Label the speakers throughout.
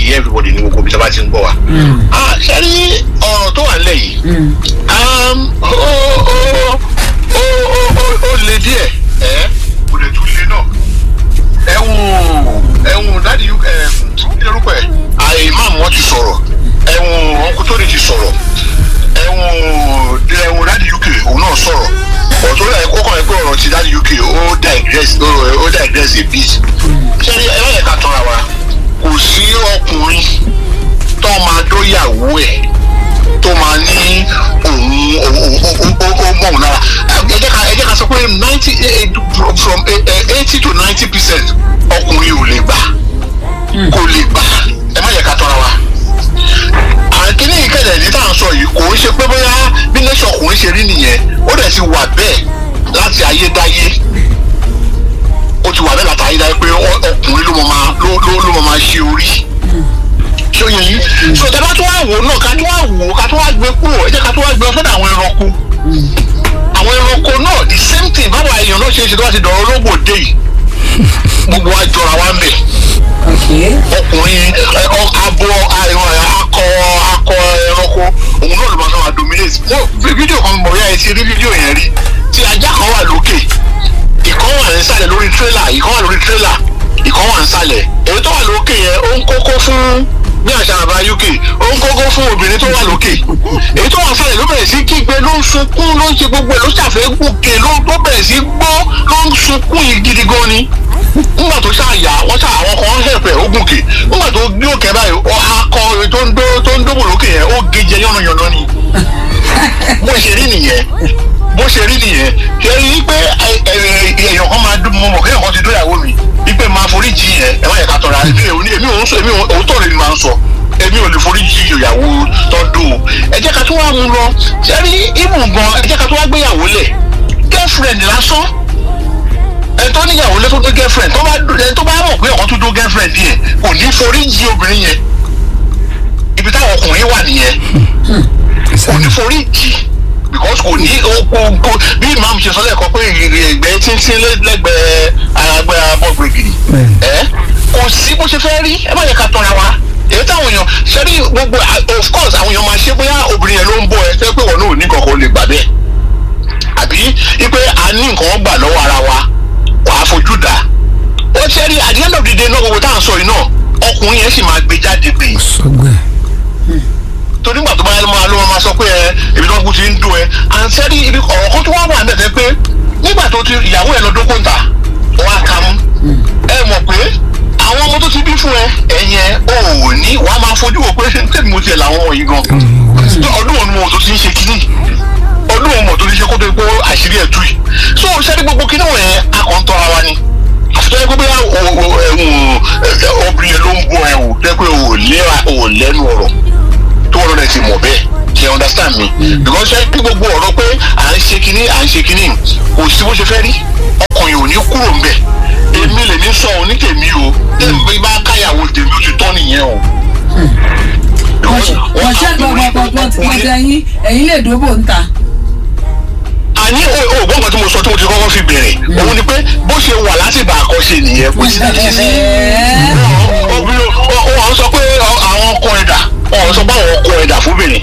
Speaker 1: yé everybody ní gbogbo ibi tí a bá ti ń gbọ́ wa. Ah, ṣe rí ọ̀rọ̀ tó wà nílẹ̀ yìí um, ó ó ó ó ó ó le díẹ̀ ẹ̀ kò lè tún le náà ẹ̀wùn ẹ̀wùn dáàdi uk ẹ̀ kí lorúkọ ẹ̀ àyè ìmáàmù wọn ti sọ̀rọ̀ ẹ̀wùn ọkùnrin ti sọ̀rọ̀ ẹ̀wùn ẹ̀wùn dáàdi uk òun náà sọ̀rọ̀ ọ̀tún rẹ̀ kọ́kọ́ ẹ̀ pé ọ̀rọ̀ ti dáàdi uk ó digress ó ó digress a bit ṣé ẹ bá yẹ ká tọ́ra wa kò sí ọkùnrin tó máa dóyàwó ẹ̀ tó máa ní òun ó mọ̀ òun lára ẹ jẹ́ ká ẹ jẹ́ ká sọ pé ninety from eighty to ninety percent ọkùnrin ò lè gbà kò lè gbà ẹ má yẹ ká tọ́ra wa àkíní ìkẹlẹ̀ ní tá à ń sọ yìí kò ń ṣe pé bóyá bí nation ọkùnrin ṣe rí nìyẹn ó dẹ̀ ti wà bẹ́ẹ̀ láti ayédáyé ó ti wà bẹ́ẹ̀ láti ayédáyé pé ọ- ọkùnrin ló mọ̀ máa ló ló ló mọ̀ máa ṣe orí ṣé ó yẹ yín so tẹ bá tó wá wò ó náà ká tó wá wò ó ká tó wá gbé kúrò ẹ jẹ́ ká tó wá gbé ọ sọ́dọ̀ àwọn ẹranko àwọn ẹranko náà the same thing báwo èèyàn náà ṣe é ṣe tó bá ti dọ̀rọ̀ ológbò dé yìí gbogbo wa jọra wa ń bẹ̀ ọkùnrin ẹ, ọ- abo àìrán akọ akọ ẹranko òun náà ló máa sábà dominate mo fi fídíò kan mọ̀ yá ẹ ti rí fídíò yẹn rí tí ajá kan wà lókè ìkan wà nísàlẹ̀ lórí tírélà ìkan wà lórí tírélà ìkan wà nísàlẹ̀ èyí tó wà lókè yẹn ó ń kókó fún bí àṣà àbá uk ó ń kókó fún obìnrin tó wà lókè èyí tó wà nísàlẹ̀ ló bẹ̀rẹ̀ sí kígbe ló ń sunkún ló ń ṣe gbogbo ẹ̀ ló ṣàfẹ́ gòkè ló ló bẹ̀rẹ̀ sí gbọ́ ló ń sunkún yìí gidi gan ni nígbà tó ṣàyà wọ́n ṣà àwọn kan hẹ̀pẹ̀ ó gòkè nígbà tó gbé òkè báyìí ó akọ tó ń dó tó ń dóbò lókè yẹn ó gé jẹ yánnayànna ni bó ṣe rí nìyẹn bó ṣe rí nìyẹn ṣe rí pé ẹ- ẹ- èèyàn kan máa dún mọ mọ kéèyàn kan ti dóyàwó mi wípé máa forí jì yẹn ẹ má yẹ ká tọrọ àbí èmi èmi ò ń sọ èmi ò tó rẹ ni máa ń sọ èmi ò lè forí jì ìyàwó tọdún o ẹ jẹ́ ká tó wá mú lọ ṣe rí ìmù gan ẹ jẹ́ ká tó wá gbéyàwó lẹ̀ girlfriend lásán ẹ tó níyàwó lé tó tó girlfriend tó bá ẹ tó bá mọ̀ pé ọ̀kan tó tó girlfriend yẹn kò ní forí jì obìnrin yẹn ibi táwọn ọkùnrin wà nìyẹn kò ní forí jì because kò ní oko bí imam ṣe sọ lẹ́ẹ̀kan pé ẹgbẹ́ tíntín lẹ́gbẹ̀ẹ́ àgbẹ̀ abọ́gbẹ̀gìrì ẹ kò sí bó ṣe fẹ́ rí ẹ má yẹ ká tọ́ra wa èyí táwọn èèyàn ṣe rí gbogbo of course àwọn èèyàn máa ṣe bóyá obìnrin yẹn ló ń bọ̀ ẹ tẹ́ pé wọn náà ò ní kankan lè gbà bẹ́ẹ̀ àbí wípé a ní nǹkan gbà lọ́wọ́ ara wa wàá fojú dà ó ṣe rí at the end of the day náà gbogbo tá à ń sọ yìí náà ọkùnrin yẹn sì máa gbé jáde pé
Speaker 2: sọgbẹ
Speaker 1: torí gbà tó bá yẹ máa ló máa sọ pé ẹ ibi tó ń kú ti ń dùn ẹ àǹsẹ́rí ibi ọ̀rọ̀ kan tó wá wà níbẹ̀ pé nígbà tó ti ìyàwó ẹ lọ dókó ń ta wọ́n á ka mú ẹ mọ̀ pé àwọn ọmọ tó ti bí fún ẹ ẹ̀yẹn ò ní wàá máa fojú wò pé tèmi mo tiẹ̀ làwọn ọmọ yìí gan ọdún òun mo tó ti ń ṣe kínní ọdún òun mo tó ti ṣe kó tó pé àṣírí ẹ̀ tú yìí so ṣẹ́ni gbogbo kínní wọ̀nyẹn akọ̀ntọ́ ara ni àfitọ́ ẹgbẹ́ bóyá obìnrin yẹn ló ń bọ ẹ̀ wò tẹ́ pé ò lẹ́nu ọ̀rọ̀ tó wọn lọ́dẹ̀ ti mọ̀ bẹ́ẹ̀ ṣe understand me because ṣe kí gbogbo ọ̀rọ̀ pé à ń ṣe kinní à ń ṣe kinní kò sí bó ṣe fẹ́ rí ọkùnrin ò ní kúrò ńbẹ̀ èmi lè ní sọ òun ní tèmi o tèmi bá káyàwó tèmi ó ti tọ́ nìyẹn o.
Speaker 3: wọ́n ṣe gbọ́gbọ́gbọ́ ẹ̀yin ẹ̀yin lè dóbò ń ta.
Speaker 1: àní òògùn nǹkan tí mo sọ tí mo ti kọ́kọ́ fi bẹ̀rẹ̀ òun ni pé bó ṣe wà látìgbà àkọ́ṣe nìyẹn kò sí láti ṣe sí obìnrin wọn sọ pé àwọn ọkọ ẹ̀dà wọn sọ pé àwọn ọkọ ẹ̀dà fúnbìnrin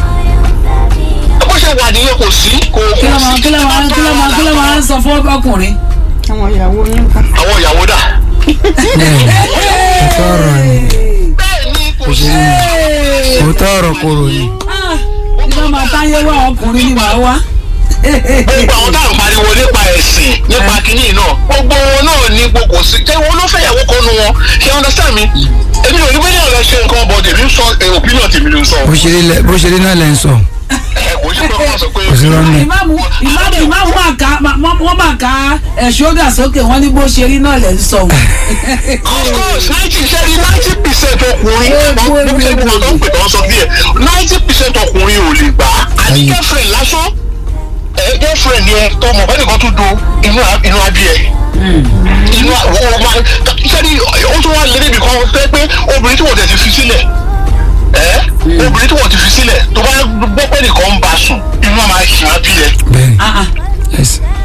Speaker 1: bó ṣe wà nìyẹn kò sí kò
Speaker 3: kí ló máa kí ló máa kí ló máa kí ló máa ń sọ fún ọkùnrin.
Speaker 4: àwọn ìyàwó yín kan.
Speaker 1: àwọn ìyàwó dà.
Speaker 2: òótọ́ ọ̀rọ̀ ni
Speaker 1: bẹ́ẹ̀ ni kò sí.
Speaker 2: òótọ́ ọ̀rọ̀ kòrò ni
Speaker 3: kí ló máa táyé wá ọkùnrin ni màá wá.
Speaker 1: gbogbo àwọn tá à ń pariwo nípa ẹ̀sìn nípa kínní náà gbogbo wọn náà ní gbogbo sí ṣé wọn ló fẹ́ ìyàwó kan nu wọn ṣé understand mi èmi ò ní bẹ́ẹ̀ náà lọ ṣe nǹkan bọ̀ tèmi ń sọ eh, opinion tèmi ló ń sọ.
Speaker 2: bó ṣe rí lẹ- bó ṣe rí náà lẹ́ ń sọ
Speaker 1: ẹ kò sí pé wọ́n sọ pé
Speaker 2: kò sí lọ́nà
Speaker 3: ìmáàmù ìmáàmù ìmáàmù máa ka wọ́n máa ka ẹ̀ ṣódà sókè wọ́n ní bó ṣe rí náà lẹ̀ ń sọ.
Speaker 1: of course ninety ṣe rí ninety percent ọkùnrin
Speaker 3: Gbogbo
Speaker 1: wọ́n ṣe gbogbo àwọn tó ń pè tó ń sọ bí ẹ̀ ninety percent ọkùnrin ò lè gbà á àti
Speaker 2: Ayé.
Speaker 1: girlfriend lásán ẹ girlfriend yẹn tó mọ̀ bẹ́ẹ̀ nìkan tún do inú a- inú adìẹ inú wọ́n máa sẹ́ni ó tún wá lé níbi kan fẹ́ pé obìnrin tí wọ́n tẹ̀ ti fi sílẹ̀ ẹ́ obìnrin tí wọ́n ti fi sílẹ̀ tó bá gbọ́ pé nìkan ń bá sùn inú a máa ṣì á bí ẹ
Speaker 2: bẹ́ẹ̀
Speaker 3: Ah, ah.
Speaker 2: yes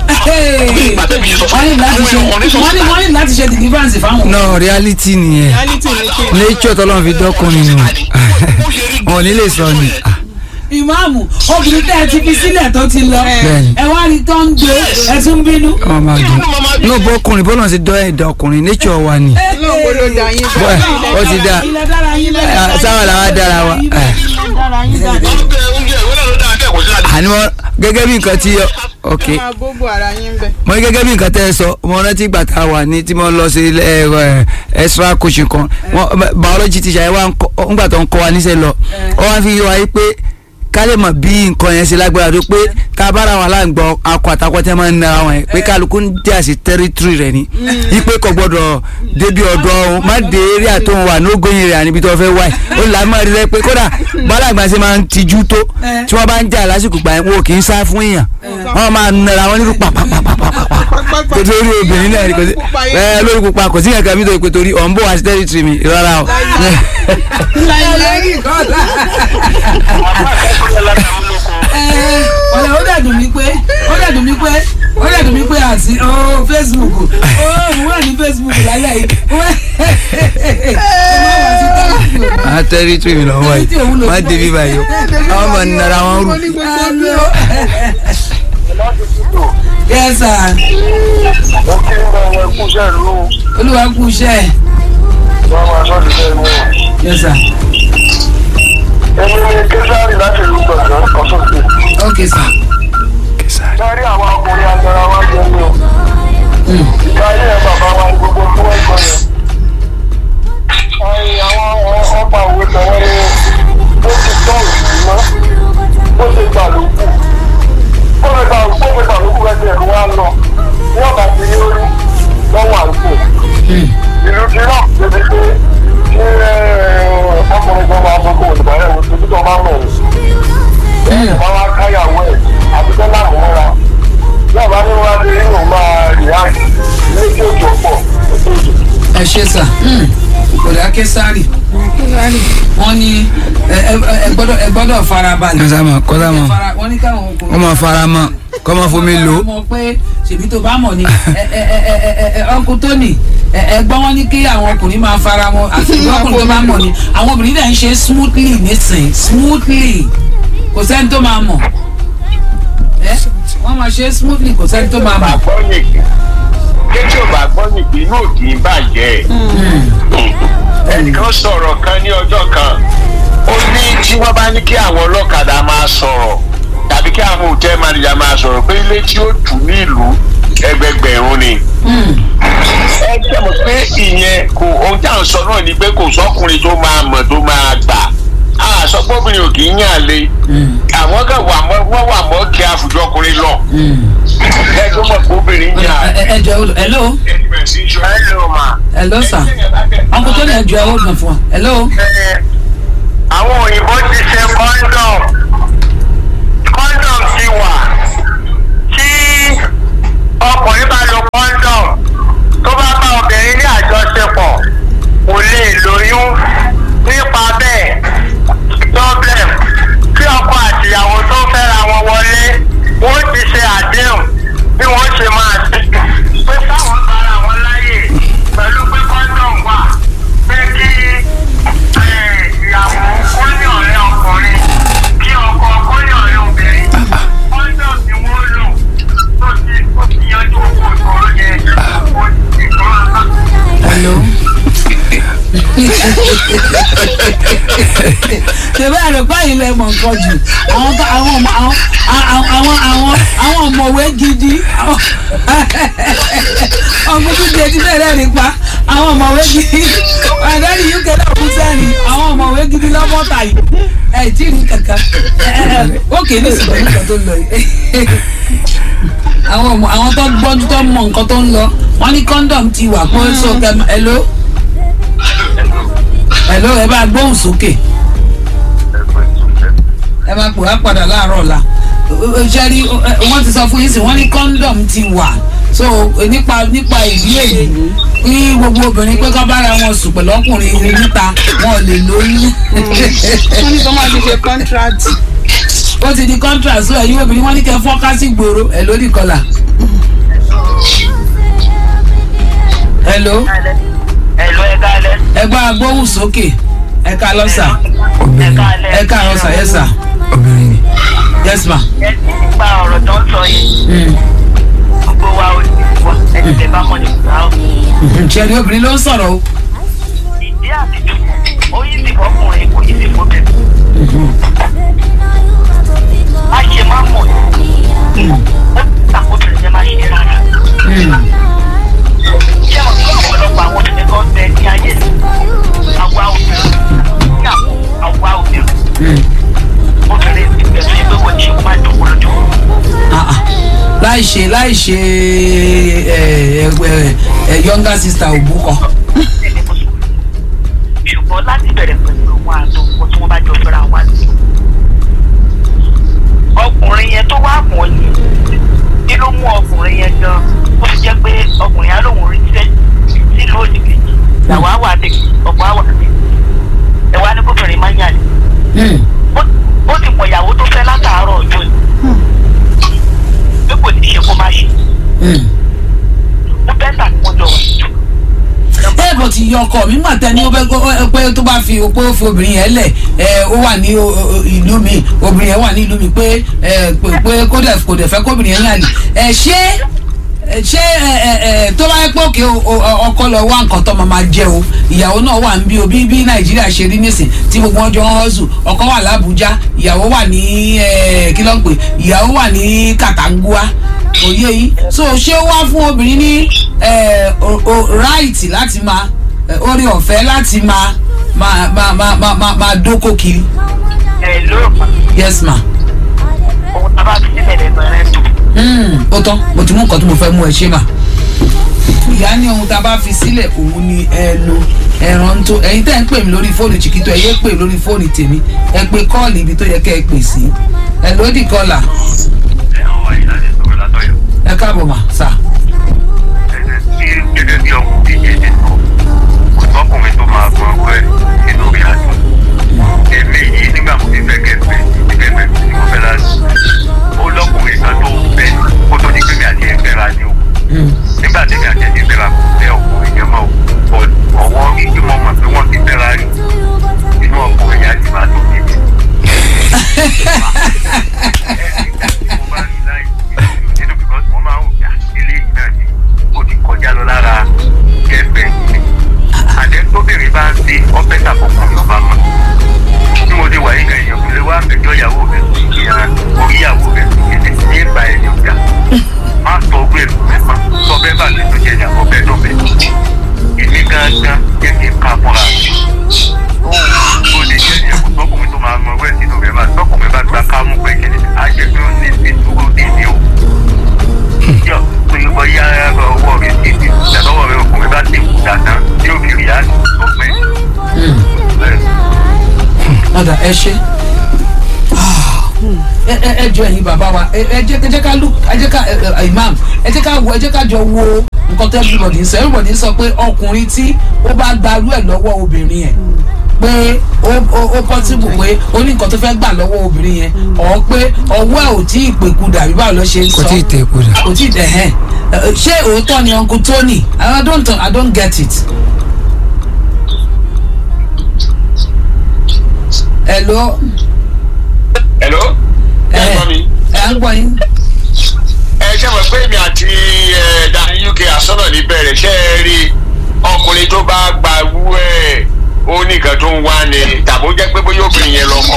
Speaker 1: ìgbà tẹ́bi sọ
Speaker 3: wọ́n ní láti ṣe
Speaker 1: àwọn ọ̀rẹ́ sọ
Speaker 3: wọ́n ní wọ́n ní láti ṣe deliverance fáwọn.
Speaker 2: no reality nìyẹn
Speaker 4: reality ni kí
Speaker 2: nature tọ́lọ́run fi dọ́kùnrin nù wọn ò ní lè sọ ni Ah,
Speaker 3: ìmáàmù obìnrin tẹ́ ẹ ti fi sílẹ̀ tó ti lọ
Speaker 2: Bẹ́ẹ̀ni.
Speaker 3: ẹ wá rí tó ń gbé ẹ tún bínú.
Speaker 2: wọn máa dùn no bọ́ ọkùnrin bọ́lá ti dọ́ ẹ̀dá ọkùnrin nature wa ni
Speaker 4: lóògbé ló dá yín
Speaker 2: Bọ́ ẹ̀,
Speaker 4: bẹ́ẹ̀
Speaker 2: ó ti dá
Speaker 3: ilẹ̀ dára yín bẹ́ẹ̀.
Speaker 2: Ah, sáwọn làwọn dára wa Ah,
Speaker 4: dára yín dára
Speaker 1: oúnjẹ oúnjẹ ìwé náà ló dáa kẹ́kọ̀ọ́ sí àlè.
Speaker 2: àní wọn gẹ́gẹ́ bí nǹkan tí ok
Speaker 4: ẹ máa bóbó ara yín bẹ́ẹ̀.
Speaker 2: mo ní gẹ́gẹ́ bí nǹkan tẹ́ ẹ sọ mo rántí ìgbà tá a wà ní tí mo lọ sí ẹ, ẹ, extra coaching kan wọn biology teacher yẹn wá ń kọ́ ńgbà tó ń kọ́ wa níṣẹ́ lọ ọ wá fi yé wa yí pé ká lè mọ̀ bí nǹkan yẹn ṣe lágbára tó pé tá a bá ra wọn aláǹgbọ̀ akọ àtàkọ́ tẹ́ máa ń nara wọn yẹn pé kálukú ń dí àṣì territory rẹ̀ ni yí pé kò gbọ́dọ̀ débi ọ̀dọ́ ọ̀hún má dé eré àtòhún wà nógóyin rẹ̀ àníbi tó fẹ́ wáyé ó là á máa rí rẹ pé kódà bálàgbà ṣe máa ń tijú tó tí wọ́n bá ń jà lásìkò gbà yẹn wọn ò kì í sá fún èèyàn wọ́n máa nara wọn nírú pàpàpàpàpàpà kò torí obìnrin náà ni kò sí ẹ lórí pupa kò sí yẹn kan mi tó pé torí ọ̀nbó àti territory mi rárá o.
Speaker 3: ọ̀lẹ́ ó dẹ̀ dùn mí pé ó dẹ̀ dùn mí pé ó dẹ̀ dùn mí pé àti ó Facebook ó òun wà ní Facebook lálẹ́ yìí ó má wá sí Facebook.
Speaker 2: a territory mi lọ́wọ́ yìí má débi báyìí o àwọn máa nara wọn rú.
Speaker 3: Hello. yes sir
Speaker 1: mo kí ń bá wọn kú sẹ́ẹ̀lú
Speaker 3: olúwa kú iṣẹ́ ẹ̀.
Speaker 1: wọn máa sọ́ọ́ di sẹ́ẹ̀ mú.
Speaker 3: yes sir
Speaker 1: èmi ni késàrì láti ìlú gbọ̀ngàn ọ̀sọ̀tì.
Speaker 3: okay sir.
Speaker 1: sáré àwọn ọkùnrin agbára wa jẹ ní o. káyé ẹ bàbá wa ní gbogbo tí wọ́n gbọ́ yẹn. ẹ̀yìn àwọn ọ̀pá òwe tẹ̀wé ni ó ti tọ́ òṣèlú mọ́ ó ti gbà lókù. ó lè gbà ó lè gbà lókù ẹsẹ̀ ẹ̀rù wa lọ ní ọ̀bà tí ní orí lọ́wọ́ àǹtò. ìlú ti rọ̀ débi pé kí ọkùnrin kan máa fọkàn òdìbò ayẹwo tó tó máa ń rọ̀ ọ́ bá wá káyàwó ẹ̀ àbíkẹ́ náà mú ra náà bá ní wá sí inú máa rí àjì ní tí ó jọ pọ̀
Speaker 3: ẹ ṣe sà kòdà kẹsàrì wọ́n ní ẹ ẹ- ẹ gbọ́dọ̀ ẹ gbọ́dọ̀ farabalẹ̀.
Speaker 2: kọ́sá mọ̀ kọ́sá mọ̀
Speaker 3: Fara- wọ́n ní káwọn ọkùnrin.
Speaker 2: wọ́n máa fara mọ́ kọ́ máa fomi lò ó.
Speaker 3: mọ̀ pé ṣèbí tó bá mọ̀ ni ẹ ẹ ẹ ẹ ẹ ẹ ọkùn tó nì ẹ ẹ gbọ́n wọn ní kí àwọn ọkùnrin máa fara mọ́ àti ìlú ọkùnrin tó bá mọ̀ ni àwọn obìnrin náà ń ṣe smoothly nísìn smoothly kò sẹ́ni tó máa mọ̀ ẹ wọ́n máa ṣe smoothly kò sẹ́ni tó máa mọ̀.
Speaker 1: gbọ́ nìkì kéjì ò bá gbọ́ nìkì inú òkì ń bàjẹ́ ẹnìkan sọ̀rọ̀ kan ní ọjọ́ kan ó ní tí wọ́n bá ní kí àwọn ọlọ́kadà máa sọ̀rọ̀ tàbí kí àwọn òtẹ́ manager máa sọ̀rọ̀ pé ilé tí ó tù ní ìlú ẹgbẹgbẹ̀rún ni. ẹ jẹ́ mọ̀ pé ìyẹn kò ohun tí à ń sọ náà ni pé kò sọ́kùnrin tó máa mọ̀ tó máa gbà á sọ pé obìnrin ò kì í yàn lé àwọn kan wà mọ́ wọ́n wà mọ́ kí àfùjọ ọkùnrin lọ ẹ tó mọ̀ pé obìnrin yàn
Speaker 3: ẹ ẹ jọ hello
Speaker 1: hello ma.
Speaker 3: hello sir ọkùn tó lè jọ ẹ ó gbọ̀n fún ọ hello.
Speaker 1: àwọn òyìnbó ti ṣe kọ́ńdọ̀m kọ́ńdọ̀m ti wà tí ọkùnrin bá lo kọ́ńdọ̀m tó bá bá obìnrin ní àjọṣepọ̀ kò lè lóyún nípa bẹ́ẹ̀ problem tí ọkọ àtìyàwó tó fẹ́ra wọn wọlé wọ́n ti ṣe àdéhùn bí wọ́n ṣe máa ṣe pé táwọn bára wọn láyè pẹ̀lú pé kọ́ńdọ̀m wà pé kí eh, ìyàwó kó ní ọ̀rẹ́ ọkùnrin kí ọkọ kó ní ọ̀rẹ́ obìnrin kọ́ńdọ̀m ni wọ́n lò tó ti tó ti yanjú owó ìṣòro yẹn ó ti ìṣòro náà.
Speaker 3: hello. ṣèbí àròpá yìí lẹ mọ̀ nǹkan jù àwọn tó- àwọn ọmọ àwọn àwọn àwọn àwọn àwọn ọ̀mọ̀wé gidi ọgbọ́n tó jẹ ti bẹ̀rẹ̀ nípa àwọn ọ̀mọ̀wé gidi àdáni uk náà kú sẹ́ni àwọn ọ̀mọ̀wé gidi lọ́mọ́ta yìí ẹ̀ tí ì ní kankan ó kè é ní ìsìnkú nǹkan tó ń lọ yìí àwọn ọmọ àwọn tó gbọ́njú tó mọ nǹkan tó ń lọ wọ́n ní kọ́ńdọ̀m ti wà pé so kẹ hello hello ẹ bá gbóhùn sókè ẹ máa pè wá padà láàárọ̀ ọ̀la ṣe rí wọ́n ti sọ fún yín sí wọ́n ní kọ́ńdọ̀m ti wà so nípa nípa ìdí èyí kí gbogbo obìnrin pé kọ́ bára wọn sùn pẹ̀lú ọkùnrin níta wọn ò lè lóyún
Speaker 4: wọ́n ní kó máa ti ṣe contract.
Speaker 3: ó ti di contract so ẹ̀yin obìnrin wọ́n ní kẹ́ fọ́ká sí gbòòrò ẹ̀ lórí kọlà hello
Speaker 5: Ẹ̀lú ẹ̀ka alẹ́.
Speaker 3: ẹgbẹ́ agbóhùn sókè ẹ̀ka lọ́sà
Speaker 2: obìnrin
Speaker 5: Ẹ̀ka alẹ́.
Speaker 3: ẹ̀ka lọ́sà yes sir
Speaker 2: obìnrin ni.
Speaker 3: yes ma.
Speaker 5: Ẹ ti nípa ọ̀rọ̀ tó ń sọ yìí.
Speaker 3: Mm.
Speaker 5: Gbogbo wa ò ní wọ ẹni tẹ bá mọ̀ nípa ọ́.
Speaker 3: ṣẹ́ni obìnrin ló ń sọ̀rọ̀ o.
Speaker 5: Ìdí àtijọ́ ó yí sí fọkùnrin kò yí sí fọbìnrin. Má ṣe má mọ̀ ní. Ó takobìnrin yẹn má ṣe rárá. Ṣé o ní ọ̀pọ̀lọpọ̀ àwọn obìnrin kan bẹ ní ayé àwa obìnrin ní àwa obìnrin. Obìnrin ti bẹ̀rẹ̀ sí pé wọ́n ṣe kó má dùn lójú.
Speaker 3: Ah, ah. láì ṣe láì ṣe ẹ ẹ ẹ ẹ younger sister òbúkọ.
Speaker 5: ẹni mùsùlùmí ṣùgbọ́n láti bẹ̀rẹ̀ pẹ̀lú wọn àtọkọ tí wọ́n bá jọ fẹ́ra wa ní. ọkùnrin yẹn tó wá mọ̀ yìí kí ló mú ọkùnrin yẹn gan ó fi jẹ́ pé ọkùnrin yẹn lòun rí iṣẹ́ sílùú òdì kejì làwọn á wà dé ọ̀pọ̀ á wà dé ẹ wá ní kóbìnrin máa ń yàlè ó- ó ti mọ̀ ìyàwó tó fẹ́ látàárọ̀ ọjọ́ yìí pé kò ní ṣe kó má ṣe ó bẹ́tà kí wọ́n jọ wà jù.
Speaker 3: ẹ bọ̀ ti yọ ọkọ mi mà tẹ́ ní ó fẹ́ kó- ẹ pé tó bá fi pé ó fi obìnrin yẹn lẹ̀ ẹ ó wà ní o- o- ìlú mi obìnrin yẹn wà ní ìlú mi pé ẹ pé pé kó dẹ̀ kò dẹ̀ fẹ́ kóbìnrin yẹn yàn ní. ẹ ṣé ẹ ṣé ẹ ẹ ẹ tó bá yẹ pé òkè o- o- ọkọ lọ wá nǹkan tó máa máa jẹ o ìyàwó náà wà ń bí o bí bí nàìjíríà ṣe rí nísìn tí gbogbo wọn jọ ń hustle ọkọ wà lábújá ìyàwó wà ní ẹ kí ló ń pè ìyàwó wà ní kàtàngúà òye yìí so ṣé ó wá fún obìnrin ní ẹ, o- o- right láti máa ẹ, orí ọ̀fẹ́ láti máa máa máa máa máa máa máa dóko kiri
Speaker 5: ẹ lóòpọ̀
Speaker 3: yes ma
Speaker 5: òun tá a bá fi sílẹ̀ lẹ́nu rẹ̀ tó.
Speaker 3: Mm, ó tán mo ti mú nǹkan tí mo fẹ́ mú ẹ ṣe mà ìyá ní ohun tá a bá fi sílẹ̀ òun ni ẹnu ẹran tó ẹ̀yin tẹ́ ń pè mí lórí fóònù chiquito ẹ yé pè lórí fóònù tèmi ẹ pé kọ́ọ̀lì ibi tó yẹ kẹ́ ẹ pè sí ẹ lódì kọ́là
Speaker 1: ẹ̀hún wáyé láti sọ̀rọ̀ látọ̀yọ̀.
Speaker 3: ẹ káàbọ̀ mà sà.
Speaker 1: ẹ̀ẹ́dẹ̀ tí gẹ́gẹ́ bí ọkùnrin yẹn ti sọ kò sọ́kùnrin tó máa gbọ́n pẹ́ nínú orí àjọ. èmi yìí nígbà mo ti fẹ́ kẹfẹ́ ìfẹ́fẹ́ tí mo fẹ́ láti ó lọ́kùnrin kan tó fẹ́ kó tó ní pé mi àti ẹ̀fẹ́ ra ni o. nígbà tí mi àti ẹ̀fẹ́ ra kò fẹ́ ọkùnrin yẹn mọ́ o ọwọ́ ìgbé mọ́ mọ̀ pé wọ́n ti fẹ́ ra rí inú ọkùnrin yẹn á ti máa tó níbi. mo bá rí láì nínú because mo máa ń wò pé eléyìí náà ni ó ti kọjá lọ lára kẹfẹ àdé tóbìnrin bá ń ṣe ọbẹ̀ tàkùnkùn ọba mọ́ bí mo ti wà yín kan èèyàn kò lè wá àgbẹjọ ìyàwó rẹ ìyàrá orí ìyàwó rẹ kéde ní ìgbà ẹni ọjà má sọ ọgbẹ èlò mẹ́fà sọ bẹ́ẹ̀ bá mi tó jẹ ní àkọ́bẹ̀ dọ̀bẹ̀ èmi gángan jẹ́ kí n ká fúnra mi ó lè jẹ́ ìyẹn kò tọkùnrin tó máa mọ ọwọ́ ẹ̀ sínú rẹ̀ bá tọkùnrin bá gba kámú pé kí ni àjẹpẹ́ ó ní ti dúró dé ní o yọ pé bóyá ọwọ́ rẹ̀ ti di ìdánwò rẹ̀ ọkùnrin bá ti kú dáadáa tí ó fi rí àná sọ pé bẹ́ẹ̀
Speaker 3: ọ̀dà ẹ ṣe ẹ ẹ ẹ jọ ẹ̀yin bàbá wa ẹ ẹ jẹ́ ẹ jẹ́ ká look ẹ jẹ́ ká ẹ ẹ imam ẹ jẹ́ ká wo ẹ jẹ́ ká jọ wo nǹkan tó everybody ń sọ everybody ń sọ pé ọkùnrin tí ó bá gbarú ẹ̀ lọ́wọ́ obìnrin yẹn pé ó ó ó possible pé ó ní nǹkan tó fẹ́ gbà lọ́wọ́ obìnrin yẹn ọ̀ pé ọwọ́ ẹ̀ ò tí ì pèkúdà bí báwo ló ṣe ń
Speaker 2: kò
Speaker 3: sọ
Speaker 2: tí ì tẹ̀ kó dà.
Speaker 3: kò tí ì dẹ̀ hẹ́n ṣé òótọ́ ni uncle tony i don't i don't get it. hello
Speaker 1: hello. ẹ gbọ́ mi.
Speaker 3: ẹ ń gbọ́ yín.
Speaker 1: ẹ ṣe mọ̀ pé èmi àti ẹ̀ dání uk àsọ̀rọ̀ níbẹ̀rẹ̀ ṣe é rí ọkùnrin tó bá gba wú ẹ̀ ó ní nǹkan tó ń wá ni tàbí ó jẹ́ pé bóyá obìnrin yẹn lọ kọ́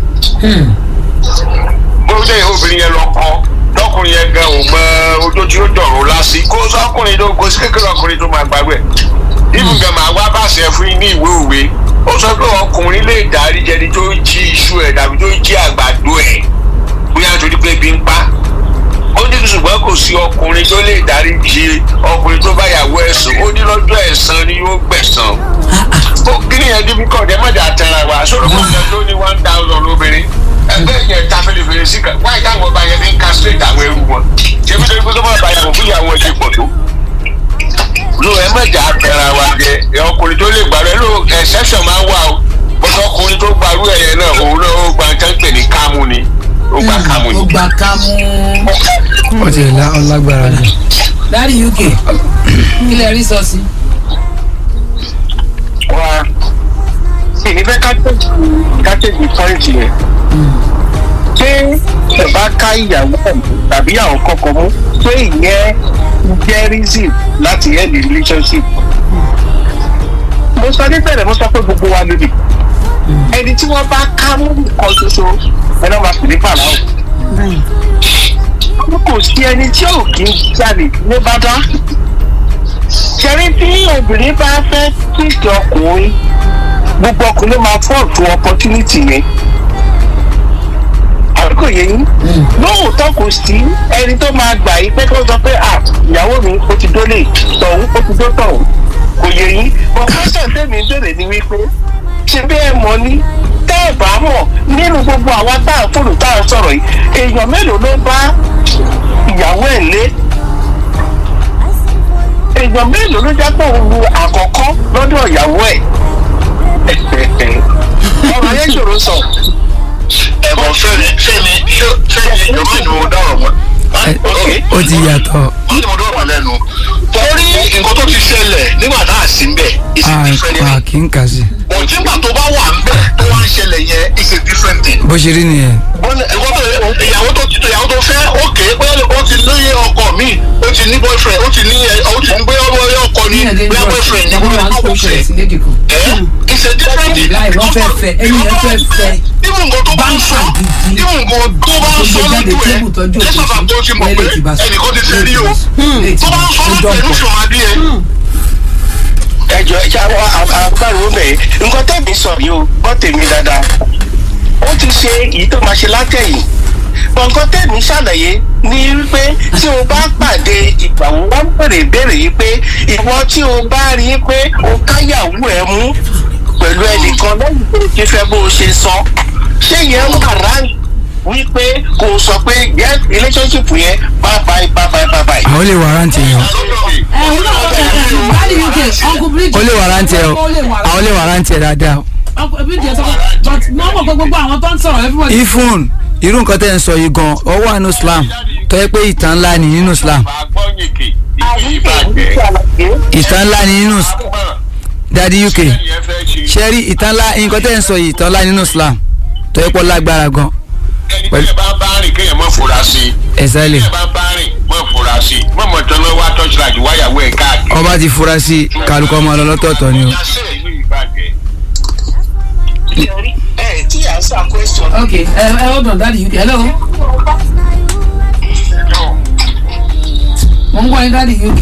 Speaker 1: bóyá obìnrin yẹn lọ kọ́ tọkùnrin yẹn gan ò mọ ojú tí ó dọ̀rọ̀ lásì kó sọkùnrin tó kó sí kékeré ọkùnrin tó máa gbàgbé ibùn gan máa wá bàṣẹ fún yín ní ìwé òwe ó sọ pé ọkùnrin lè dárí jẹni tó jí iṣu ẹ̀ tàbí tó jí àgbàdo ẹ̀ bóyá nítorí pé ebi ń pa ó ní ṣùgbọ́n kò sí ọkùnrin tó lè dárí jí ọkùnrin tó bá yàwó ẹ̀sùn ó ní lọ́jọ́ ẹ̀san ni yóò gbẹ̀san ó kí ni ẹni bí kọ̀ọ̀dẹ́ mọ̀jà tẹ̀ra wa sọ̀rọ̀ kò jẹ́ tó ní one thousand lóbìnrin ẹgbẹ́ yẹn ta fèlèfèlè sí kan wáyé táwọn ọba yẹn fi ń castrate àwọn ẹrú wọn ṣé bí lórí pé tó máa bá yàgò fún ìyàwó ẹ̀ ti pọ̀ tó ló ẹ mọ̀jà tẹ̀ra wa jẹ ẹ ọkùnrin tó lè gbàrú ẹ ló exception máa ń wà o bọ́sọ̀ ọkùnrin tó gbàrú ẹ̀ yẹn náà òun náà ó gba nǹkan pè ní kámú ni ó gba kámú ni
Speaker 3: ó gba kámú
Speaker 2: ó ti la ọlágbára jù.
Speaker 3: dáàdi uk kí lè rí sọ sí.
Speaker 1: wa ìní fẹ́ kájèjì pọ́ìntì yẹn ṣé ẹ bá ká ìyàwó ẹ̀ tàbí àwọn kọ̀ọ̀kan mú ṣé ìyẹn jẹ́ reason láti end the relationship. mo sọ níbẹ̀rẹ̀ mo sọ pé gbogbo wa lónìí ẹni tí wọ́n bá ká mú nǹkan ṣoṣo ẹ náà máa pè ní pàlàó. kò sí ẹni tí ò kí ń jalè ní bá dá ṣẹ́rí tí obìnrin bá fẹ́ kíkì ọkùnrin gbogbo ọkùnrin ló máa fọ́ ọ̀tún opportunity yẹn àbíkò yẹ yín lóòótọ́ kò sí ẹni tó máa gbà yí pé kí wọ́n sọ pé à ìyàwó mi ó ti dólé tọ̀hún ó ti dó tọ̀hún kò yẹ yín but question tèmi ń bèrè ni wípé ṣe bí ẹ mọ̀ ní tẹ́ ẹ bá mọ̀ nínú gbogbo àwọn tá à ń fòlù tá à ń sọ̀rọ̀ yìí èèyàn mélòó ló bá ìyàwó ẹ̀ lé èèyàn mélòó ló jẹ́ pé òun lu àkọ́kọ́ lọ́dọ̀ ìyàwó ẹ̀ ọ̀rọ̀ yẹn ṣòro sọ.
Speaker 6: ẹ̀bùn fẹ́mi fẹ́mi fẹ́mi yorùbá ni mo dárò mọ́.
Speaker 2: Ẹ, ó ti yàtọ̀
Speaker 6: wọ́n ní mo dọ́rọ̀ mọ́ lẹ́nu. torí nǹkan tó ti ṣẹlẹ̀ nígbà tá a sí ń bẹ̀ is a different
Speaker 2: a
Speaker 6: thing.
Speaker 2: kì í kà sí
Speaker 6: òtí gbà tó bá wà ń bẹ̀ tó wá ń ṣẹlẹ̀ yẹn is a different thing.
Speaker 2: bó ṣe rí nìyẹn.
Speaker 6: ìwọ tó ìyàwó tó ìyàwó tó fẹ́ òkè pé ó ti lóye ọkọ mi ó ti ní boyfriend ó ti ní ẹ ó ti ní bóyá ọwọ́ ọkọ ni bóyá boyfriend ni bóyá ọkọ fẹ́ ẹ is a different thing.
Speaker 3: Láì wọ́n fẹ́ fẹ́, ẹni yẹn fẹ́ fẹ́.
Speaker 6: Ibù nǹkan tó bá ń sọ ibù nǹkan tó bá ń sọ lójú ẹ lẹ́sọ̀tà tó ti mọ̀ pé ẹnìkan ti fẹ́ rí o tó bá ń sọ lójú ẹ lóṣù àdí ẹ.
Speaker 1: ẹjọ ẹ ṣáà àbúrò bẹ́ẹ̀ nǹkan tẹ̀mí sọ yìí o gbọ́ tèmi dáadáa ó ti ṣe èyí tó máa ṣe látẹ̀yìn bọ̀ nǹkan tẹ̀mí ṣàlàyé ní wípé tí o bá pàdé ìgbàwó wọn bèrè ìbéèrè yìí pé ìwọ tí o bá rí i pé o káyàwó ẹ mú pẹ̀lú ẹnìkan lẹ́yìn tó ti fẹ́ bó o ṣe sọ ṣé yẹn wà ráǹkì wípé kò sọ pé yes relationship yẹn bye bye bye bye bye bye.
Speaker 2: àwọn lè wàrántì yẹn o
Speaker 3: ẹ ẹ dáàdi uk uncle bridge.
Speaker 2: ó lè wàrántì ẹ o
Speaker 3: ó lè wàrántì.
Speaker 2: àwọn lè wàrántì ẹ dáadáa o.
Speaker 3: uncle bridge ẹ sọ pé but wọ́n mọ̀ pé gbogbo àwọn tó ń sọ̀rọ̀ everybody.
Speaker 2: ifun irú nǹkan tẹ́ ń sọ yìí gan ọ wà nínú islam tó yẹ pé ìtàn ńlá ni nínú islam
Speaker 6: àgbọ̀nyìnkì ìdí ìbàjẹ́
Speaker 2: ìtàn ńlá ni nínú dadi uk
Speaker 6: yẹn fẹ́ ṣe
Speaker 2: ṣe rí ìtàn ńlá nǹkan tẹ́ ń sọ yìí ìtàn ńlá nínú islam tó yẹ pé ó lágbára gan
Speaker 6: ẹni tí ẹ bá bá rìn kéèyàn má fura sí i.
Speaker 2: ẹ̀sálẹ̀
Speaker 6: tí ẹ bá bá rìn má fura sí i má mọ̀ tán ló wá tọ́sílàjì wáyàwó ẹ̀ káàkiri.
Speaker 2: ọba ti fura sí kálukọ́ ọmọ ọlọ́tọ̀ọ̀tọ̀ ni o.
Speaker 6: ìlú ìbàjẹ́.
Speaker 1: ẹ tí à ń sọ question
Speaker 3: ok ẹ ẹ hold on dáàdi uk hello mo ń gbọ́ yín dáàdi uk.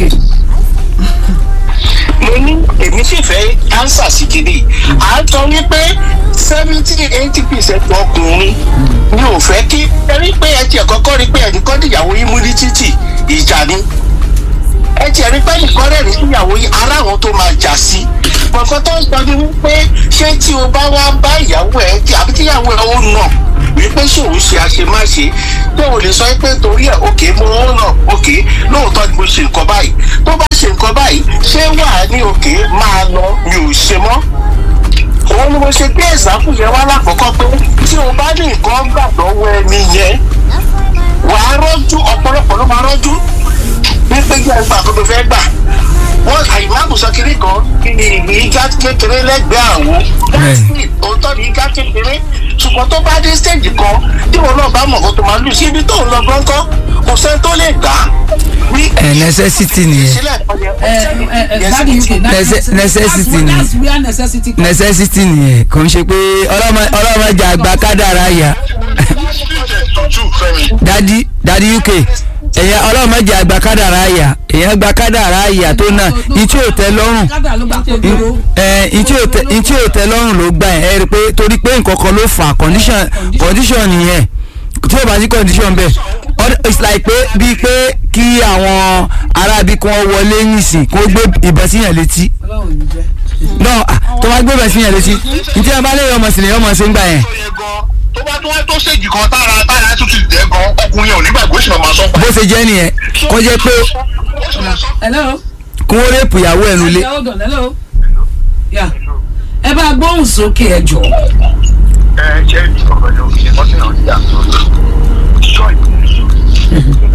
Speaker 1: mo ní èmi sì fẹ́ ánsà sí kiri à ń tọ́ wípé seventy eighty percent ọkùnrin ni ò fẹ́ kí ẹ rí pé ẹ tiẹ̀ kọ́kọ́ rí pé ẹnìkan dìyàwó yín mú ní títì ìjà ni ẹ tiẹ̀ rí pé ẹnìkan rẹ̀ rí ìyàwó yín ara àwọn tó máa jà sí gbọ̀ngàn tó ń sọ ni wípé ṣé tí o bá wá bá ìyàwó ẹ jẹ àbí tí ìyàwó ẹ ó nà wípé ṣé òun ṣe àṣemáṣe pé o lè sọ pé torí ẹ òkè mo ń nà òkè lóòótọ́ ni mo ṣe nǹkan báyìí tó bá ṣe nǹkan báyìí ṣé wà á ní òkè máa lọ mi ò ṣe mọ́ òun ni mo ṣe gbé ẹ̀sáfù yẹn wá lákọ̀ọ́kọ́ pé tí o bá ní nǹkan gbà lọ́wọ́ ẹni yẹn wàá rọ́jú ọ̀pọ̀lọpọ̀ ló máa rọ́jú wípé jẹ́ ẹgbà tó tó fẹ́ gbà wọ́n àyìnbá sọ kiri kan ìgá kékeré lẹ́gbẹ̀ẹ́ àwo
Speaker 2: Bẹ́ẹ̀ni.
Speaker 1: òótọ́ ni ìgá kékeré ṣùgbọ́n tó bá dé stage kan tí wọn náà bá mọ̀ kó tó máa lù sí ibi tó ń lọ gbọ́ngọ́ kò sẹ́ni tó lè gbà á. Ní-
Speaker 2: ẹ necessity nìyẹn
Speaker 1: sílẹ̀ ọ̀yẹ́
Speaker 3: ẹ ẹ ẹ dáàdi uk
Speaker 2: Nece- necessity ni.
Speaker 3: that's where necessity comes.
Speaker 2: necessity nìyẹn kò ń ṣe pé ọlọ́mọ ọlọ́mọdé àgbà kádàrá yá
Speaker 6: tútù fẹ́mi.
Speaker 2: dadi dadi uk èyàn ọlọ́mọdé àgbà kádàrá yá èyàn gba kádàrá yá tó náà ìtí ò tẹ́ lọ́rùn
Speaker 3: kádà ló gbà kó dúró.
Speaker 2: ẹ ìtí ò tẹ́ ìtí ò tẹ́ lọ́rùn ló gbà ẹ rí i pé torí pé nǹkan kan ló fà condition condition nìyẹn tí o bá sí condition bẹ́ẹ̀ Other- it's like pé bíi pé kí àwọn arábí kan wọlé nìsín kó gbé ìbọn síyàn létí
Speaker 3: ọlọ́run ò ní jẹ́.
Speaker 2: náà tó bá gbé ìbọn síyàn létí ní tí wọn bá lè yọ ọmọ sílẹ̀ ọmọ sí ń gbà yẹn
Speaker 6: tó yẹ gan tó bá tó wá tó ṣèjì kan tára tára tó ti dẹ̀ gan ọkùnrin ò nígbàgbọ́ ìṣúná máa sọ pa.
Speaker 2: bó ṣe jẹ́ nìyẹn kó jẹ́ pé
Speaker 3: hello.
Speaker 2: kó wọ́n rèpù ìyàwó ẹ̀ nulẹ̀
Speaker 3: hold on hello. Yeah. ẹ bá gbóhùn sókè ẹ jọ.
Speaker 6: ẹ ṣe ìjọba ìjọba ìṣẹ́ ọtí náà ti yà tó ṣọ́ ìpínlẹ̀ nínú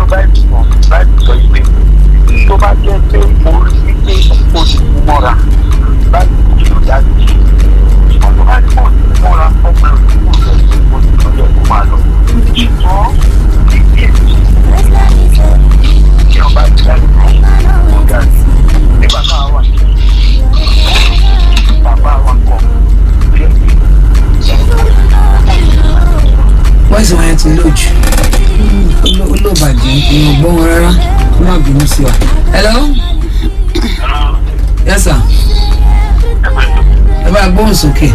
Speaker 1: báyìí sọ báyìí sọ yìí pé tó bá jẹ́ pé orí wípé o ti kú mọ́ra báyìí kò ṣe dájú ṣùgbọ́n tó bá ní kò ti mọ́ra ọgbẹ́ òsì kò lọ sí kò sí lọ yẹ kó máa lọ. ṣùgbọ́n ní bí èmi kí ọba ti dájú kó ga sí nígbà náà wà ní bàbá wa kọ bí ẹni
Speaker 3: voice wọn yẹn ti lò jù ó lò bàjẹ́ èèyàn gbọ́ wọn rárá kó má bínú sí wa. hello yes sir ẹ bá gbóhùn sókè.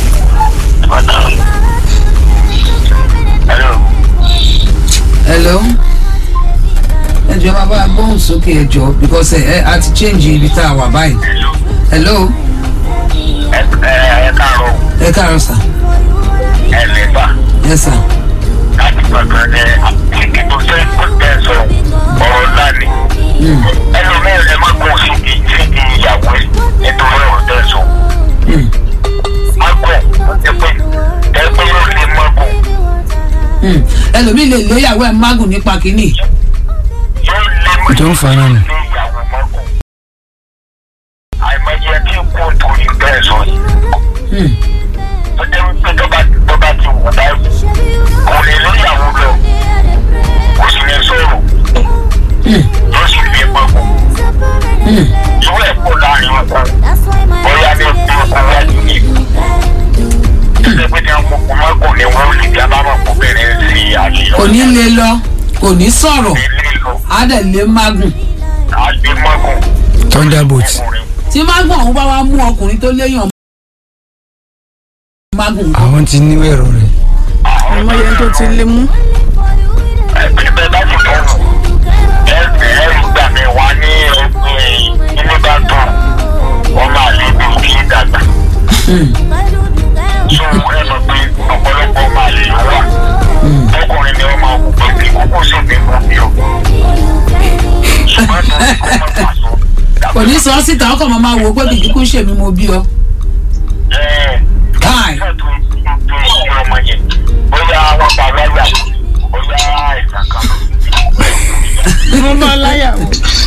Speaker 3: hello ẹ jọ máa bá a gbóhùn sókè ẹ jọ because ẹ ẹ a ti change ibi tá a wà báyìí. hello
Speaker 1: ẹ ẹ káàárọ̀
Speaker 3: ẹ káàárọ̀ sir
Speaker 1: ẹ lẹ́gbàá.
Speaker 3: yes sir
Speaker 1: láti gbàgbọ́ ní àtìkí tó fẹ́ kó tẹ̀ sọ ọ̀rọ̀ ńlá ni. ẹlòmíràn ẹ má kún síbi síbi ìyàwó ẹ nítorí ọ̀rọ̀ tẹ̀ sọ. má kún ẹ pé ẹ pé yóò lè má kún
Speaker 3: Hmm. ẹlòmíì lè léyàwó ẹ mágùn nípa kínní.
Speaker 1: yóò lè má
Speaker 2: Tó ń fa náà nù.
Speaker 1: lé ìyàwó má kún. àìmọye tí kò torí bẹ́ẹ̀ sọ yìí.
Speaker 3: Hmm.
Speaker 1: tó jẹ́ wípé tó bá tó bá ti wù báyìí kò lè léyàwó lọ kò sì lè sọ̀rọ̀
Speaker 3: Hmm.
Speaker 1: yóò sì lè má kún.
Speaker 3: Hmm.
Speaker 1: ìwé ẹ̀kọ́ láàrin ọkọ bóyá ní ọkọ wájú ní ìlú. ẹgbẹ́ pé ní ọkọ̀ kò má kò ní wọ́n lè já bábà kó bẹ̀rẹ̀ sí àṣeyọrí.
Speaker 3: kò ní lè lọ kò ní sọ̀rọ̀
Speaker 1: ilé lọ
Speaker 3: á dẹ̀ lé mágùn.
Speaker 1: àgbẹ̀mọ́gùn.
Speaker 2: Thunderbolt.
Speaker 3: tí mágùn ọ̀hún bá wá mú ọkùnrin tó léyàn mágùn kọ́.
Speaker 2: àwọn ti ní ẹ̀rọ rẹ̀
Speaker 4: àmọ́ yẹn tó ti lé mú.
Speaker 1: ẹgbẹ́ bẹ́ẹ̀ bá ti tọ̀nù ẹ̀rù ẹ̀rù gbà mí wá ní ẹgbẹ́ ilé bá tọ̀ wọ́n máa lé bí kí n dàgbà. so ẹ mọ̀ pé ọ̀pọ̀lọpọ̀ máa lè wà. ọkùnrin ni wọ́n máa wù pé kí kókó sì bí mú bí o. ṣùgbọ́n tó ní kó má pàṣọ.
Speaker 3: kò ní sọ ọ́ síta ọkọ̀ máa wò ó pé kìkì kún ṣèmi mo bí ọ. Káì.
Speaker 1: bóyá wọn pa láyà bóyá ìgbà kan.
Speaker 4: mo bá láyàwó.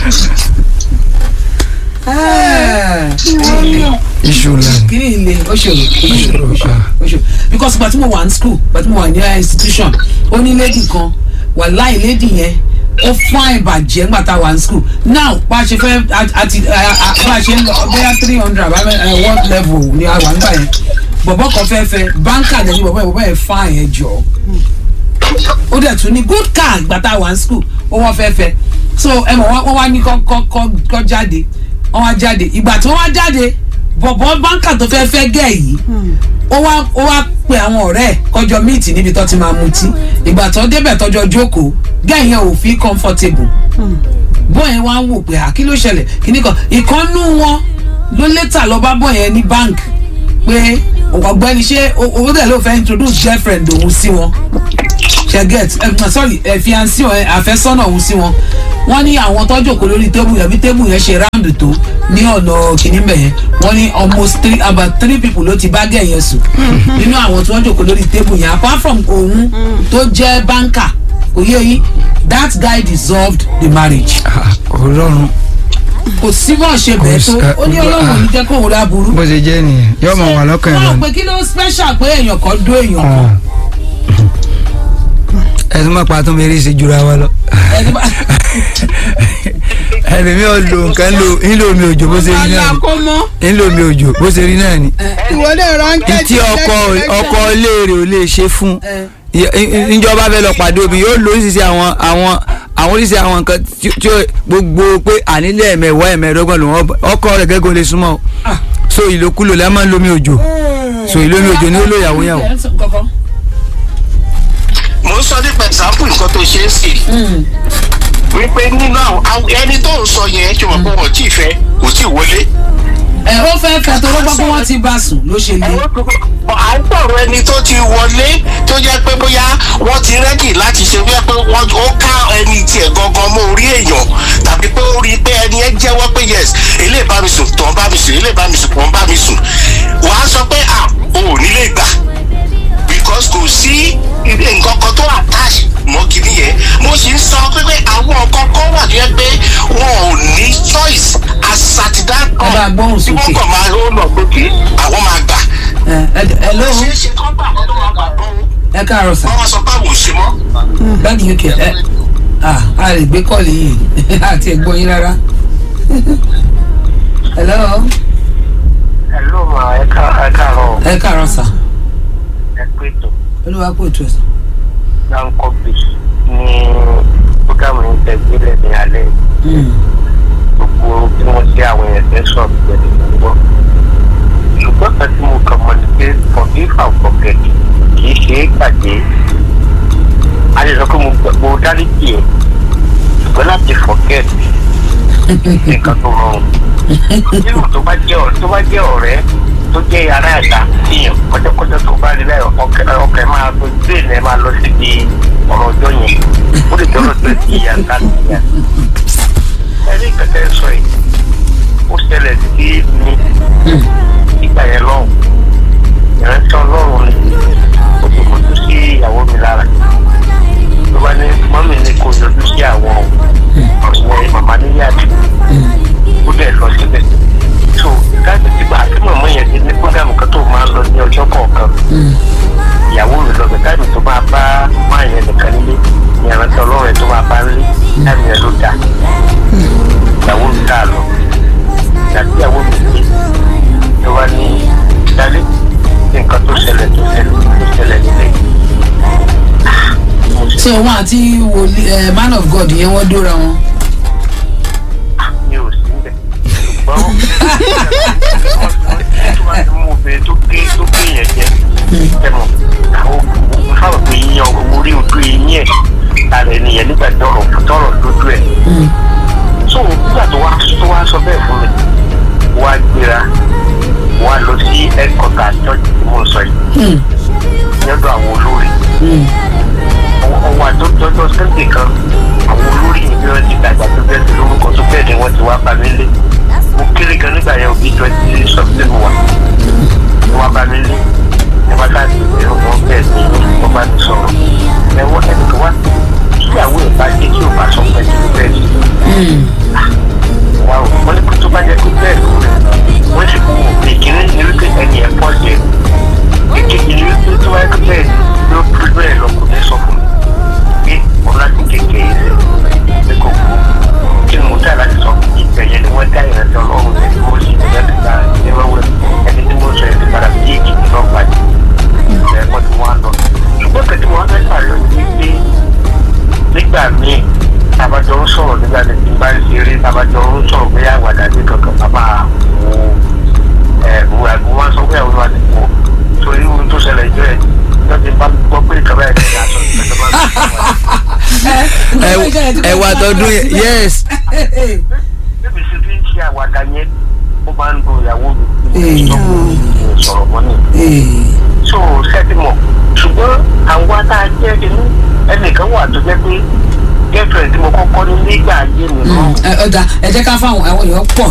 Speaker 2: iṣu line.
Speaker 3: kí ni ilé ó ṣòro ó ṣòro ó ṣòro ó ṣòro because gbàtí mo wà ní school gbàtí mo wà ní institution ó ní lady kan wàláì lady yẹn ó fine bàjẹ́ ńgbà tá a wà ní school now bá a ṣe fẹ́ àti bá a ṣe ń lọ bóyá three hundred àbá one level ni a wà nígbà yẹn bọ̀bọ̀ kan fẹ́ fẹ́ banker lẹ́yìn bọ̀bọ̀ yẹn bọ̀bọ̀ yẹn fine ẹ̀ jọ ó dẹ̀ tún ní good car ìgbà tá a wà ní school ó wọ́n fẹ́ fẹ́ so ẹ mọ̀ wọ́n wá ní kọ́ kọ́ kọ́ kọ́ jáde wọ́n wá jáde ìgbà tí wọ́n wá jáde bọ̀bọ̀ báńkà tó fẹ́ fẹ́ gẹ̀ yìí ó wá ó wá pe àwọn ọ̀rẹ́ ẹ̀ kọjọ míìtì níbi tó ti máa mutí ìgbà tó débẹ̀ tọjọ́ jókòó gẹ̀ yẹn ò fi comfortable bọ́ọ̀ yẹn wá ń wò pé à kí ló ṣẹlẹ̀ kíní kan ìkànnú wọn ló létà lọ bá bọ́ọ̀ yẹn ní bank pé ọ̀gbẹ́ni ṣé owó dẹ̀ ló fẹ́ introduce girlfriend òun sí wọn ṣe get ẹ sorry ẹ fiancé ẹ àfẹ́sọ́nà òun sí wọn wọ́n ní àwọn tó jókòó lórí tébù yẹn bí tébù yẹn ṣe round tó ní ọ̀nà kìíní bẹ̀ yẹn wọ́n ní almost three about three people ló ti bá gẹ̀ yẹn sùn nínú àwọn tí wọ́n jókòó lórí tébù yẹn apart from òun tó jẹ́ banker òye yìí that guy dissolved the marriage
Speaker 2: ọlọ́run
Speaker 3: kò sí bọ́ọ̀ ṣe bẹ́ẹ̀ tó ó ní ọlọ́run ò ní jẹ́ kóun rà burú
Speaker 2: bó ṣe jẹ́ nìyẹn yóò máa wà lọ́kàn ẹ̀
Speaker 3: wọ́n
Speaker 2: lọ́nà.
Speaker 3: pé kí ló special pé èèyàn kan dó èèyàn kan
Speaker 2: ẹ̀sùn máa pa tó mẹ́rin ṣe jura wa lọ.
Speaker 3: ẹni bá
Speaker 2: ẹni mi ò lo nǹkan lo nílò omi òjò bó ṣe rí náà
Speaker 4: àlà
Speaker 2: ni
Speaker 4: kó mọ́.
Speaker 2: nílò omi òjò bó ṣe rí náà ni.
Speaker 4: ìwọlé ránkẹ́
Speaker 2: tí ọkọ ọkọ léèrè ò lè ṣe fún ìjọba fẹ́ lọ pàdé omi yóò lo oríṣiríṣi àwọn àwọn àwọn oríṣiríṣi àwọn nǹkan tí tí ó gbogbo pé ànílẹ̀ ẹ̀mẹ̀wá ẹ̀mẹ̀ẹ́dọ́gbọ̀n lòun ọkọ rẹ̀ gẹ́gẹ́ lè súnmọ́ o so ìlòkulò lẹ́ máa ń lomi òjò so ìlomi òjò ni ó lò yàwó yàwó.
Speaker 6: mo ń sọ nípa example nǹkan tó ṣe é sí wípé nínú àwọn ẹni tó ń sọ yẹn ṣe mọ̀ pé wọ́n tí ì fẹ́ kò tí ì wọlé.
Speaker 3: ẹ ó fẹ́ fẹ́ tó ló gbọ́ pé wọ́n ti bá sùn ló ṣe lé.
Speaker 6: à ń sọ̀rọ̀ ẹni tó ti wọlé tó jẹ́ pé bóyá wọ́n ti rẹ́dì láti ṣe wípé pé wọ́n ó ká ẹni tiẹ̀ gangan mọ́ orí èèyàn tàbí pé ó rí i pé ẹni ẹ jẹ́wọ́ pé yes eléyìí bá mi sùn tọ́ bá mi sùn eléyìí bá mi sùn tọ́ bá mi sùn wàá sọ pé à o ò nílé gbà because kò sí nǹkan kan tó attach mọ́ kìíní yẹn mo sì ń sọ pé pé àwọn
Speaker 3: gbóhùn
Speaker 1: tí
Speaker 3: sókè.
Speaker 1: wọ́n kàn máa ó lọ lókè àwọn máa gbà.
Speaker 3: ẹ ẹ ẹ ló
Speaker 1: ṣe é ṣe kán gbà kó tó máa gbà tó
Speaker 3: ẹ káàárọ̀ sà
Speaker 1: wọ́n wá sọ pé àwọn ò ṣe mọ́.
Speaker 3: báàgì uk ẹ ah a lè gbé kọ́ọ̀lì yìí àti ẹ̀gbọ́n yín rárá. hello
Speaker 1: Hello ma ẹ káàárọ̀
Speaker 3: ẹ káàárọ̀ sà
Speaker 1: ẹ pé tó
Speaker 3: olúwa kò tó sà.
Speaker 1: láńkọ́ bì ní fúgàmù ní tẹ̀gbẹ́lẹ̀ ní alẹ́ gbogbo tí wọ́n ṣe àwọn èèyàn tẹ́ sọ̀rọ̀ gbẹ̀dẹ̀ ní gbọ́. ṣùgbọ́n kan tí mo kàn mọ́ ni pé forgive and forget kì í ṣe é gbàgbé. a lè sọ pé mo gbàgbọ́ dáríjì ẹ̀ ṣùgbọ́n láti forget nǹkan tó rọrùn. nínú tó bá jẹ́ ọ̀rẹ́ tó bá jẹ́ ọ̀rẹ́ tó jẹ́ ará ẹ̀dá tíyàn kọjọ́kọjọ́ tó bá rí bẹ́ẹ̀ ọkẹ́ máa lo brain ẹ̀ máa lọ síbi ọ̀rọ̀ ọjọ́ yẹn ó lè jọ́rọ̀ tó ti yà ká nìyà ẹni kẹkẹ sọ yìí ó ṣẹlẹ̀ sí mi nígbà yẹn lọ́hùn ìrántí ọlọ́run ni ó ti kojú sí ìyàwó mi lára ló bá ní mọ́mì ni kò yọjú sí àwọn ọ̀sẹ̀ màmá níyàtì ó dẹ̀ lọ síbẹ̀ so káàdì tí bá tí màmá yẹn ti ní kódàmù kan tó máa ń lọ ní ọjọ́ kọ̀ọ̀kan ìyàwó mi lọ bẹ̀ káàdì tó máa bá máa yẹn nìkan nílé ìrántí ọlọ́run ẹ̀ tó máa bá nílé káàdì yẹn ló dáa ìyàwó mi ká lọ ìyàtí ìyàwó mi gbé ló wá ní dálé ní nǹkan tó ṣẹlẹ̀ tó ṣẹlẹ̀ tó ṣẹlẹ̀ nílé.
Speaker 3: ṣé òun àti wòlíì ẹ man of god yẹn wọ́n dóra wọn.
Speaker 1: mi ò sí níbẹ̀ ṣùgbọ́n tó bá ti mú obìnrin tó gé tó gé yẹn jẹ ẹ̀mọ̀ àwọn òkú fáwọn pé yíyan orí ojú eyín ẹ̀ lára ènìyàn nígbà tọrọ tọrọ lójú ẹ̀ so nígbà tó wá tó wá sọ bẹ́ẹ̀ fún mi wá gbéra wá lọ sí ẹ̀kọ́ta church tí mo sọ yìí lọ́dọ̀ àwọn olórí ọwọ́ àjọjọjọ sẹ́ńtì kan àwọn olórí yìí bí wọ́n ti dàgbà tó bẹ́ẹ̀ sí lórúkọ tó bẹ́ẹ̀ ni wọ́n ti wá bá mi lé mo kéré gan nígbà yẹn òbí twenty something wà wọ́n wá bá mi lé ní wákàtí ìrìn wọn bẹ́ẹ̀ ni wọ́n bá ti sọ̀rọ̀ ẹ̀wọ́n ẹni tó wá tíyàwó ẹ̀ bá dé tí ò bá sọ pé kí ló bẹ́ẹ̀ sí wa o wọ́n ní kó tó bá jẹ́ pé bẹ́ẹ̀ ló rẹ̀ wọ́n sì kú ìkíní ní wípé ẹni ẹ̀ pọ̀ jẹ́ ìkejì ní wípé tó wáyé pé bẹ́ẹ̀ ló pé bẹ́ẹ̀ lọ kò ní sọ fún mi pé òun láti kékeré rẹ̀ pé kò kú kí ni mo tẹ́ láti sọ ìbẹ̀yẹ ni wọ́n dá ìrẹsì ọlọ́run rẹ̀ tí mo sì ní láti gba ìrẹ́wẹ́ ẹni tí mo sọ ẹni padà sí èkìtì náà pàdé ẹ̀kọ́ tí wọ́n á lọ ṣùgbọ́n kẹ́tí wọn á fẹ́ pàlọ́ ní pé nígbà míì tabajọ ń sọ̀rọ̀ nígbà tí tí bá ń ṣeré tabajọ ń sọ̀rọ̀ pé àwàdà ní kankan bàbá wo ẹ wo àgbo wọn sọ pé àwọn àti wo torí ohun tó ṣẹlẹ̀ jẹ́ ẹ̀ lọ́ ti bá gbọ́ pé ìkàwé ẹ̀ ní aṣọ ìjọba
Speaker 2: ẹ wà tọdún yẹn yes
Speaker 1: bébí sí fi ń ṣe àwàdà yẹn ó máa ń lo ìyàwó mi sọ̀rọ̀ mọ́ ni so sẹ́tì mọ̀ ṣùgbọ́n àwọn tá a jẹ́ inú ẹnìkan wà tó jẹ́ pé girlfriend tí mo kọ́kọ́ ní nígbà ayé mi náà
Speaker 3: ọ̀dà ẹ jẹ́ ká fáwọn àwọn èèyàn pọ̀